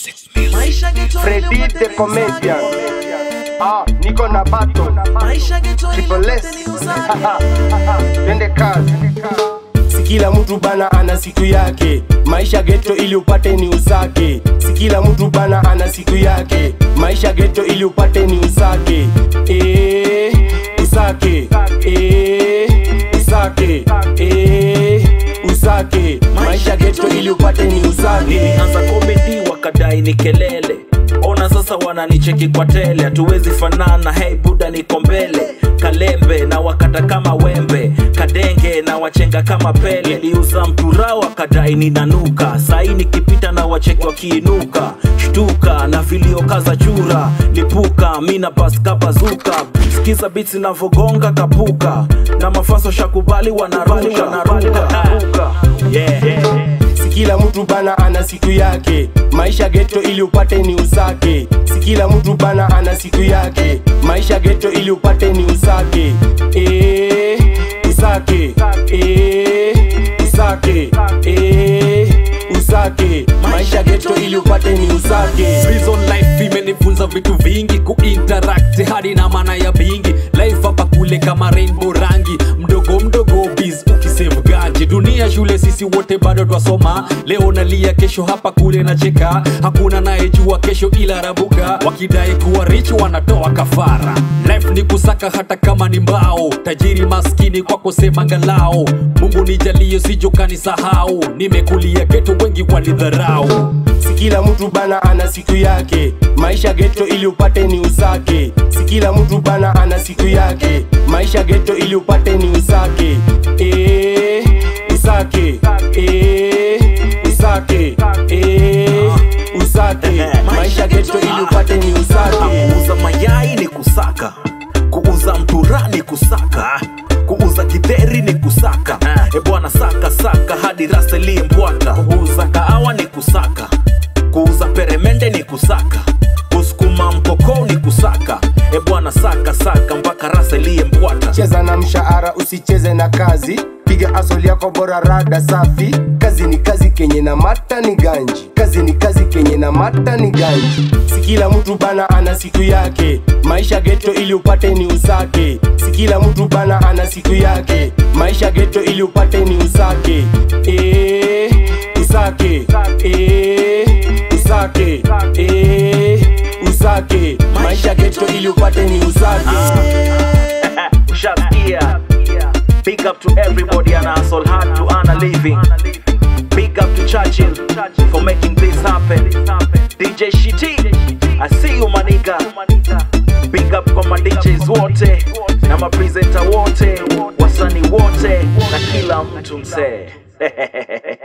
Maisha ghetto Freddy ile the upate comedian. usage. Ah, niko na bato. Maisha ghetto ile Triple S. upate usage. Twende kazi. Si kila mtu bana ana siku yake, maisha geto ili upate ni usake. Si kila mtu bana ana siku yake, maisha geto ili upate ni usake. Eh, usake. Eh, usake. Eh, usake. Maisha geto ili upate ni usake. nilianza komedi wakadai ni kelele ona sasa wananicheki kwa tele hatuwezi fanana hey buda niko mbele kalembe na wakata kama wembe kadenge na wachenga kama pele liuza mtura wakadai ninanuka sai nikipita na wacheki wakiinuka shtuka na viliokaza chura lipuka mina paska bazuka skiza bits navogonga kapuka na mafaso shakubali wanaruka wanaruka yeah. Si kila mtu bana ana siku yake, maisha geto ili upate ni usake. Si kila mtu bana ana siku yake, maisha geto ili upate ni usake. Eh, usake. Eh, usake. Eh, usake. Maisha geto ili upate ni usake. Prison life imenifunza vitu vingi kuinteract hadi na maana ya bingi life hapa kule kama rainbow rangi mdogo mdogo biz ukisave gaji dunia shule sisi wote bado twasoma leo nalia kesho hapa kule nacheka hakuna nayejua kesho ila rabuka wakidai kuwa rich wanatoa kafara life ni kusaka hata kama ni mbao tajiri maskini kwako sema ngalao mungu nijalio sijokani sahau nimekulia geto wengi walidharau Si kila mtu bana ana siku yake, maisha geto ili upate ni usake. Si kila mtu bana ana siku yake, maisha geto ili upate ni usake. Eh, usake. Eh, usake. Eh, usake. Maisha geto ili upate ni usake. kuuza mayai ni kusaka kuuza mtura ni kusaka kuuza kidheri ni kusaka e bwana saka saka hadi raselie mbwata kuuza kaawa ni kusaka kuuza peremende ni kusaka kusukuma mkokoo ni kusaka e bwana saka saka mpaka raselie mbwata cheza na mshahara usicheze na kazi piga asoli yako bora rada safi kazi ni kazi kenye na mata ni ganji kazi ni kazi kenye na mata ni ganji si kila mtu bana ana siku yake maisha geto ili upate ni usake si kila mtu bana ana siku yake maisha geto ili upate ni usake eh, usake eh, usake eh, usake maisha geto ili upate ni usake Ushasikia. Big up to everybody and hustle hard to earn a living. Big up to Churchill for making this happen. DJ Shiti, I see you maniga. Big up kwa ma DJs wote na ma presenter wote, wasanii wote na kila mtu msee.